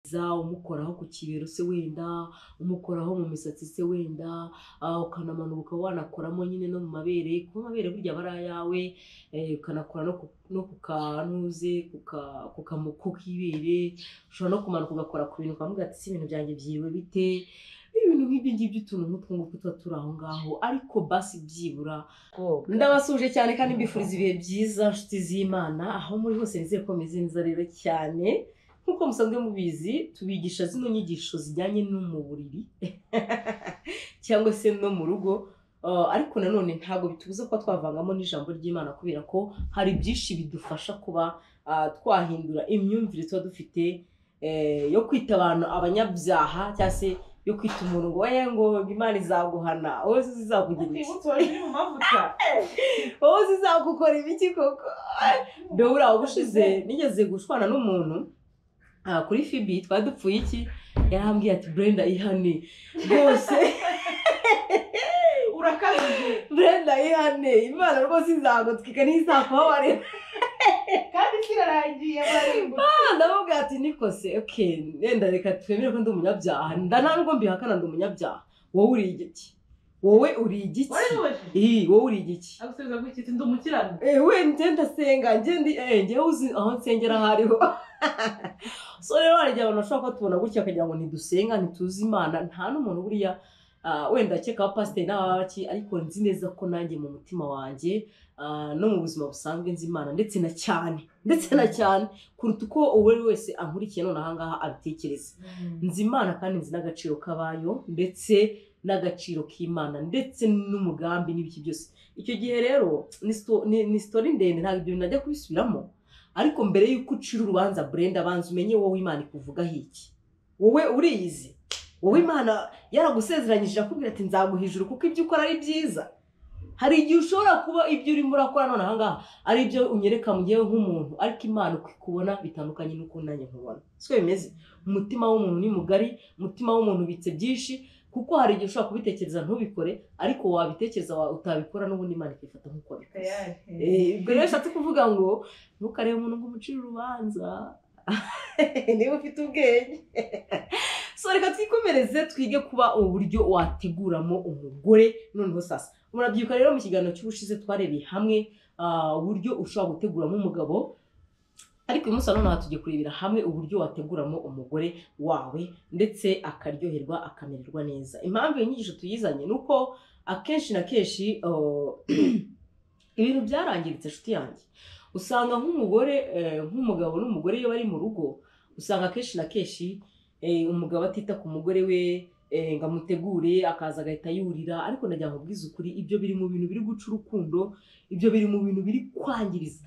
umusatiriza umukoraho ku kibero se wenda umukoraho mu misatsi se wenda ukanamanuka ukaba wanakoramo nyine no mu mabere kuba amabere burya aba ari ayawe ukanakora no ku kanuze ku k'ibere ushobora no kumanuka ugakora ku bintu ukavuga ati si ibintu byanjye byiriwe bite ibintu nk'ibyo ngibyo utuntu nk'utwo ngutwo tuba turi aho ngaho ariko basi byibura ndabasuje cyane kandi mbifuriza ibihe byiza nshuti z'imana aho muri hose nizeye ko meze neza rero cyane nk'uko musanzwe mubizi tubigisha zino nyigisho zijyanye no mu buriri cyangwa se no mu rugo ariko nanone ntabwo bitubuza kuba twavangamo n'ijambo ry'imana kubera ko hari byinshi bidufasha kuba twahindura imyumvire tuba dufite yo kwita abantu abanyabyaha cyangwa se yo kwita umuntu ngo we ngo imana izaguhana wowe zizakugira iki wowe zizagukora ibiki koko dore uriya ubushize nigeze gushwana n'umuntu kuri fibi twari dupfuye iki yarambwiye ati brenda ihane rwose urakabije brenda ihane imana rwose izagutwika ntizakuhabarira kandi isi irarangiye barengwa ndavuga ati nikose oke yenda reka twemere ko ndi umunyabyaha nda ntabwo mbihakana ndi umunyabyaha wowe uri igiki wowe uri igiki waribubashije Ii, wowe uri igiki agusubiza ngo iki ndi umukiranutsi Eh, we ngenda senga ngendi eh ngewe uzi aho nsengera aho ariho so rero hari igihe abantu bashobora kutubona gutya bakagira ngo ntidusenga ntituzi imana nta n'umuntu buriya ah, wenda akeka abapasiteri n'ababaki ariko nzi neza ko nanjye mu mutima wanjye ah, no mu buzima busanzwe nzi imana ndetse na cyane ndetse na cyane kuruta uko uwo ari we wese ankurikiye none aha ngaha abitekereza nzi imana kandi nzi n'agaciro kabayo ndetse n'agaciro k'imana ndetse n'umugambi n'ibiki byose icyo gihe rero ni sto- ni- ni sitori ndende ntabwo ibyo bintu najya kubisubiramo ariko mbere y'uko ucira urubanza burenda banza umenye wowe imana ikuvugaho iki wowe uriyizi wowe imana yaragusezeranyije irakubwira ati nzaguha ijuru kuko ibyo ukora ari byiza hari igihe ushobora kuba ibyo urimo urakora none aha ngaha ari ibyo unyereka mu gihe nk'umuntu ariko imana uko ikubona bitandukanye n'uko nanjye nkubona siko bimeze umutima w'umuntu ni mugari umutima w'umuntu ubitse byinshi kuko hari igihe ushobora kubitekereza ntubikore ariko wabitekereza wa- utabikora n'ubundi imana ikifata nk'uko bikoze Eh, ubwo rero bishatse kuvuga ngo ntukarebe umuntu ngo umucire urubanza niba ufite ubwenge so reka twikomereze twige kuba uburyo wateguramo umugore noneho sasa murabyuka rero mu kiganiro cy'ubushize twarebeye hamwe ah, uburyo ushobora guteguramo umugabo ariko uyu munsi na none aha tugiye kurebera hamwe uburyo wateguramo umugore wawe ndetse akaryoherwa akamererwa neza impamvu iyi nyigisho tuyizanye ni uko akenshi na kenshi ah, ibintu byarangiritse inshuti yanjye usanga nk'umugore eh, nk'umugabo n'umugore iyo bari mu rugo usanga akenshi na kenshi eh, umugabo atita ku mugore we eh, ngo amutegure akaza agahita yurira ariko nagira ngo ubwize ukuri ibyo biri mu bintu biri guca urukundo ibyo biri mu bintu biri kwangiriza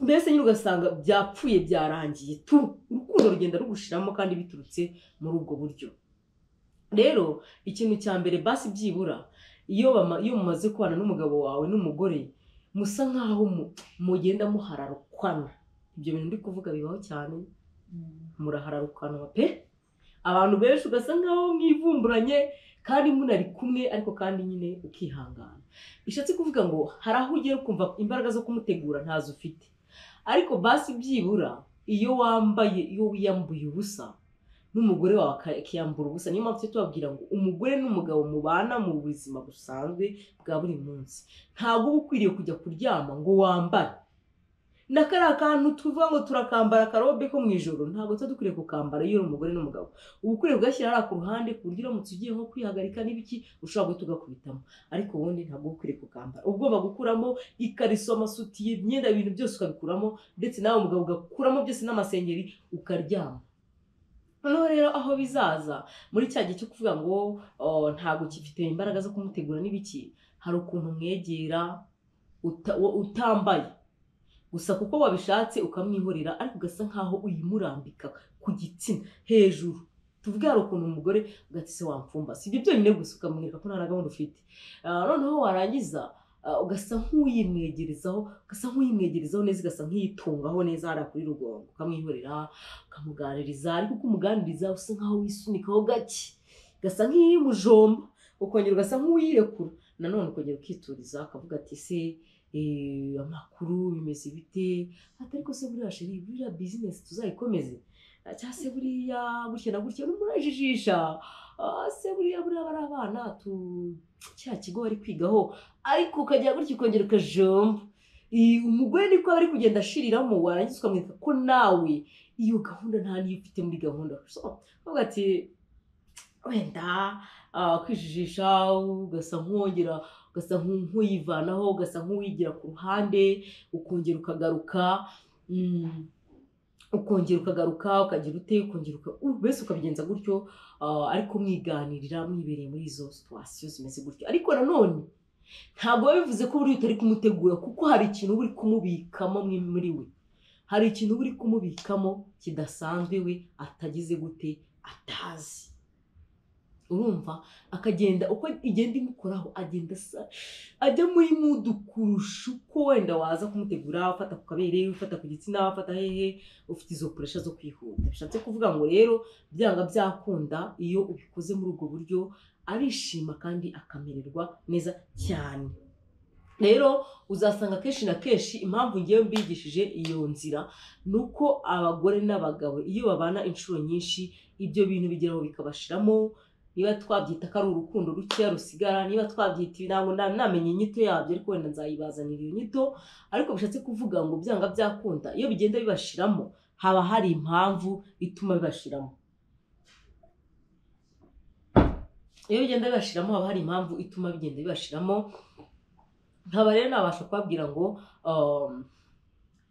mbese nyine ugasanga byapfuye byarangiye tu urukundo rugenda rugushiramo kandi biturutse muri ubwo buryo rero ikintu cya mbere basi byibura iyo bama- iyo mumaze kubana n'umugabo wawe n'umugore musa nk'aho mu- mugenda muhararukwana ibyo bintu ndi kuvuga bibaho cyane murahararukanwa pe abantu benshi ugasa nk'aho mwivumburanye kandi munari kumwe ariko kandi nyine ukihangana bishatse kuvuga ngo hari aho ugera ukumva imbaraga zo kumutegura ntazo ufite ariko basi byibura iyo wambaye iyo wiyambuye ubusa n'umugore wawe aka- akiyambura ubusa niyo mpamvu tujya tubabwira ngo umugore n'umugabo mubana mu buzima busanzwe bwa buri munsi ntabwo uba ukwiriye kujya kuryama ngo wambare na kariya kantu tuvuga ngo turakambara akarobe ko mu ijoro ntabwo tuba dukwiriye kukambara iyo uri umugore n'umugabo uba ukwiriye kugashyira hariya ku ruhande ku buryo uramutse ugiye nko kwihagarika n'ibiki ushobora guhita ugakubitamo ariko ubundi ntabwo uba ukwiriye kukambara ubwoba gukuramo ikariso amasutiye imyenda ibintu byose ukabikuramo ndetse nawe umugabo ugakuramo byose n'amasengeri ukaryama noneho rero aho bizaza muri cya gihe cyo kuvuga ngo oh, ntabwo kifite imbaraga zo kumutegura n'ibiki hari ukuntu umwegera uta- wo- utambaye gusa kuko wabishatse ukamwihorera ariko ugasa nkaho uyimurambika ku gitsina hejuru tuvuge hari ukuntu umugore ugatise wamfumba si ibyo byonyine gusa ukamwereka ko nta na gahunda ufite Ah, noneho warangiza ah, ugasa nk'uyimwegerezaho ugasa nk'uyimwegerezaho neza ugasa nk'iyitungaho neza hariya kuri rugongo ukamwihorera ukamuganiriza ariko uko umuganiriza usa nkaho wisunikaho gake gasa nk'iyimujomba ukongera ugasa nk'uwirekura nanone ukongera ukituriza akavuga ati se eh, amakuru bimeze bite ati ariko se buriya sheri buriya bizinesi tuzayikomeze ah, cyangwa se buriya gutya na gutya n'umurajijisha ah, se buriya buriya bari abana tu cya kigo bari kwigaho ariko ukajya gutya ukongera ukajomba Eh, umugore niko aba ari kugenda ashiriramo warangiza ukamwereka ko nawe iyo gahunda nta niyo ufite muri gahunda so uvuga ati wenda ah, kwijijisha ugasa nk'uwongera ugasa nk'u- nk'uyivanaho ugasa nk'uwigira ku ruhande ukongera ukagaruka mm, ukongera ukagaruka ukagira ute ukongera uka u- buri wese ukabigenza gutyo ah, ariko mwiganirira mwibereye muri izo situwasiyo zimeze gutyo ariko nanone ntabwo biba bivuze ko buriya utari kumutegura kuko hari ikintu uba uri kumubikamo mwe- muri we hari ikintu uba uri kumubikamo kidasanzwe we atagize gute atazi urumva akagenda uko igenda imukoraho agenda asa ajya muri mudu kurusha uko wenda waza kumutegura ufata ku kabere ufata ku gitsina ufata hehe ufite izo puresha zo kwihuta bishatse kuvuga ngo rero byanga byakunda iyo ubikoze muri ubwo buryo arishima kandi akamererwa neza cyane rero uzasanga kenshi na kenshi impamvu ngewe mbigishije iyo nzira ni uko abagore n'abagabo iyo babana inshuro nyinshi ibyo bintu bigeraho bikabashiramo niba twabyita ko ari urukundo rukeya rusigara niba twabyita ibirango na- namenye inyito yabyo ariko wenda nzayibazanira iyo nyito ariko bishatse kuvuga ngo byanga byakunda iyo bigenda bibashiramo haba hari impamvu ituma bibashiramo iyo bigenda bibashiramo haba hari impamvu ituma bigenda bibashiramo nkaba rero nabasha kubabwira ngo um,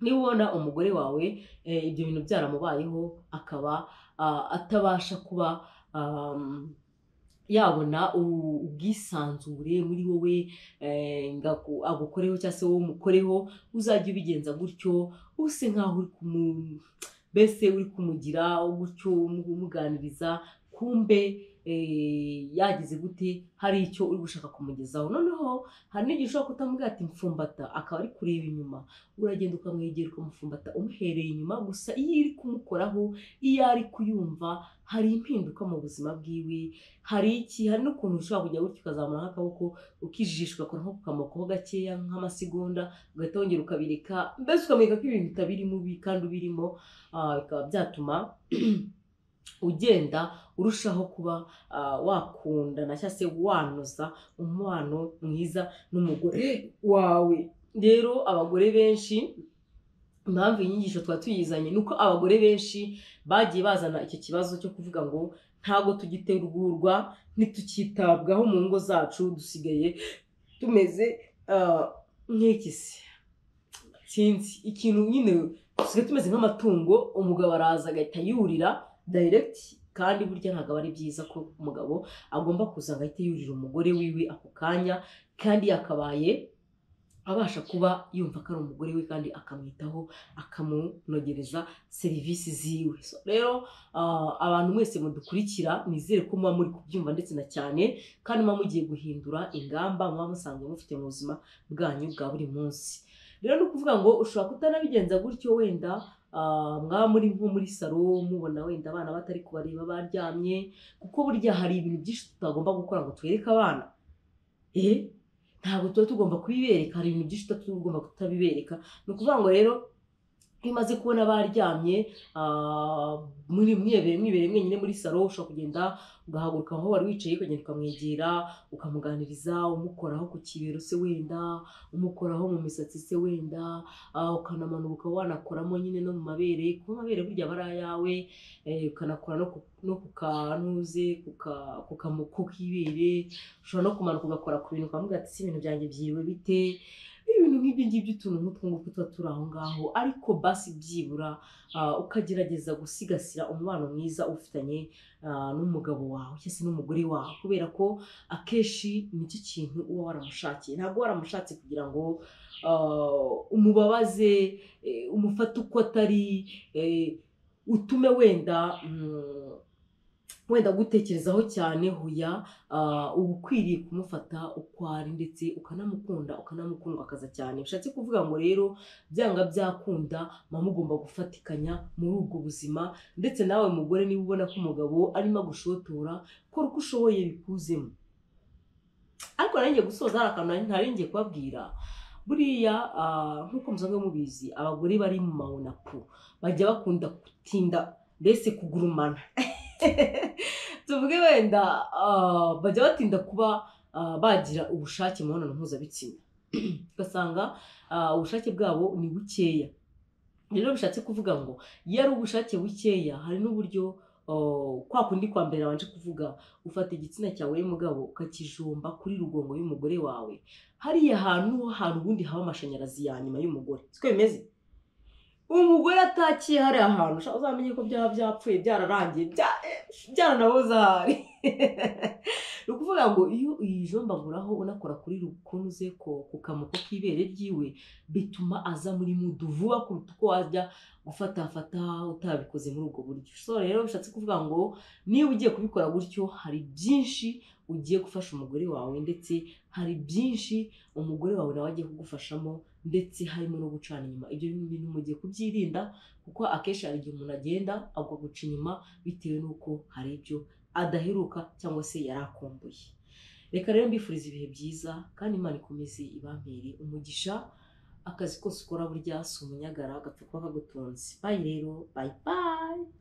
niba ubona umugore wawe eh, ibyo bintu byaramubayeho akaba ah, atabasha kuba um, yabona u- ubwisanzure muri wowe eh, ngo aku- agukoreho cyangwa se wowe umukoreho uzajya ubigenza gutyo use nkaho uri kumu mbese uri kumugira gutyo umu- umuganiriza kumbe eh, yagize gute hari icyo uri gushaka kumugezaho noneho hari n'igihe ushobora kutamubwira ati mfumbata akaba ari kureba inyuma uragenda ukamwegera ukamufumbata umuhereye inyuma gusa iyo iri kumukoraho iyo ari kuyumva hari impinduka mu buzima bwiwe hari iki hari n'ukuntu ushobora kujya gutya ukazamura nk'akaboko ukijijisha ugakora nko kukamokaho gakeya nk'amasegonda ugahita wongera ukabireka mbese ukamwereka ko ibintu utabirimo ubi kandi ubirimo ah, bikaba byatuma ugenda urushaho kuba ah, wakundana cyangwa se wanoza umubano mwiza n'umugore wawe rero abagore benshi impamvu iyi nyigisho twaba tuyizanye ni uko abagore benshi bagiye bazana icyo kibazo cyo kuvuga ngo ntabwo tugitegurwa ntitukitabwaho mu ngo zacu dusigaye tumeze ah, nk'ikisi sinzi ikintu nyine dusigaye tumeze nk'amatungo umugabo araza agahita yurira dayiregiti kandi burya ntabwo aba ari byiza ko umugabo agomba kuza ngo ahite yurira umugore wiwe ako kanya kandi yakabaye abasha kuba yumva ko ari umugore we kandi akamwitaho akamunogereza serivisi ziwe So, rero ah, abantu mwese mudukurikira nizere ko muba muri kubyumva ndetse na cyane kandi muba mugiye guhindura ingamba muba musanzwe mufite mu buzima bwanyu bwa buri munsi rero ni ukuvuga ngo ushobora kutanabigenza gutyo wenda ah, mwaba muri nko muri saro mubona wenda abana batari kubareba baryamye kuko burya hari ibintu byinshi tutagomba gukora ngo twereke abana eh ntabwo tuba tugomba kubibereka hari ibintu byinshi tuba tugomba kutabibereka ni ukuvuga ngo rero iyo umaze kubona baryamye ah, muri mwibereye mwibereye mwenyine muri salo ushobora kugenda ugahaguruka aho wari wicaye ukagenda ukamwegera ukamuganiriza umukoraho ku kibero se wenda umukoraho mu misatsi se wenda ah, ukanamanuka wanakoramo nyine no mu mabere kuko amabere burya aba ari ayawe eh, ukanakora no ku- no ku kanuze ku ka- ku kamu- ku kibere ushobora no kumanuka ugakora ku bintu ukavuga ati si ibintu byanjye byiriwe bite ibintu nk'ibyo ngibyo utuntu nk'utwo ngutwo tuba turi aho ngaho ariko basi byibura ah, ukagerageza gusigasira umubano mwiza ufitanye ah, n'umugabo wawe cyangwa se n'umugore wawe kubera ko akenshi nicyo kintu uba waramushakiye ntabwo waramushatse kugira ngo ah, umubabaze eh, umufate uko atari eh, utume wenda mm, wenda gutekerezaho cyane huya ah, uba ukwiriye kumufata uko ari ndetse ukanamukunda ukanamukundwa akaza cyane bishatse kuvuga ngo rero byanga byakunda muba mugomba gufatikanya muri ubwo buzima ndetse nawe mugore niba ubona ko umugabo arimo agushotora kora uko ushoboye bikuzemo ariko naringiye gusoza hari akantu nari- naringiye kubabwira buriya ah, nk'uko musanzwe mubizi abagore bari mu mawonapu bajya bakunda gutinda mbese kugurumana tuvuge wenda ah, bajya batinda kuba ah, bagira ubushake mu mibonano mpuzabitsina ugasanga ah, ubushake bwabo ni bukeya rero bishatse kuvuga ngo iyo ari ubushake bukeya hari n'uburyo ah, kwa kundi kwa mbere wanje kuvuga ufata igitsina cyawe y'umugabo ukakijomba kuri rugongo y'umugore wawe hariya hantu niho hantu ubundi haba amashanyarazi ya nyuma y'umugore siko bimeze umugore atakiye hariya hantu ushaka uzamenye ko byaba byapfuye byararangiye bya- eh, byaranaboze ahari ni ukuvuga ngo iyo uyijombaguraho unakora kuri rukunuze ko ku kamuko k'ibere ryiwe bituma aza muri mudu vuba kuruta uko wajya gufatafata utabikoze muri ubwo buryo so rero bishatse kuvuga ngo niba ugiye kubikora gutyo hari byinshi ugiye gufasha umugore wawe ndetse hari byinshi umugore wawe nawe agiye kugufashamo ndetse harimo no gucana inyuma ibyo bintu mugiye kubyirinda kuko akenshi hari igihe umuntu agenda agwa guca inyuma bitewe n'uko hari ibyo adaheruka cyangwa se yari akumbuye reka rero mbifuriza ibihe byiza kandi imana ikomeze ibampere umugisha akazi kose ukora burya si umunyagara agapfa kuba kagutunze bayi rero bayi bayi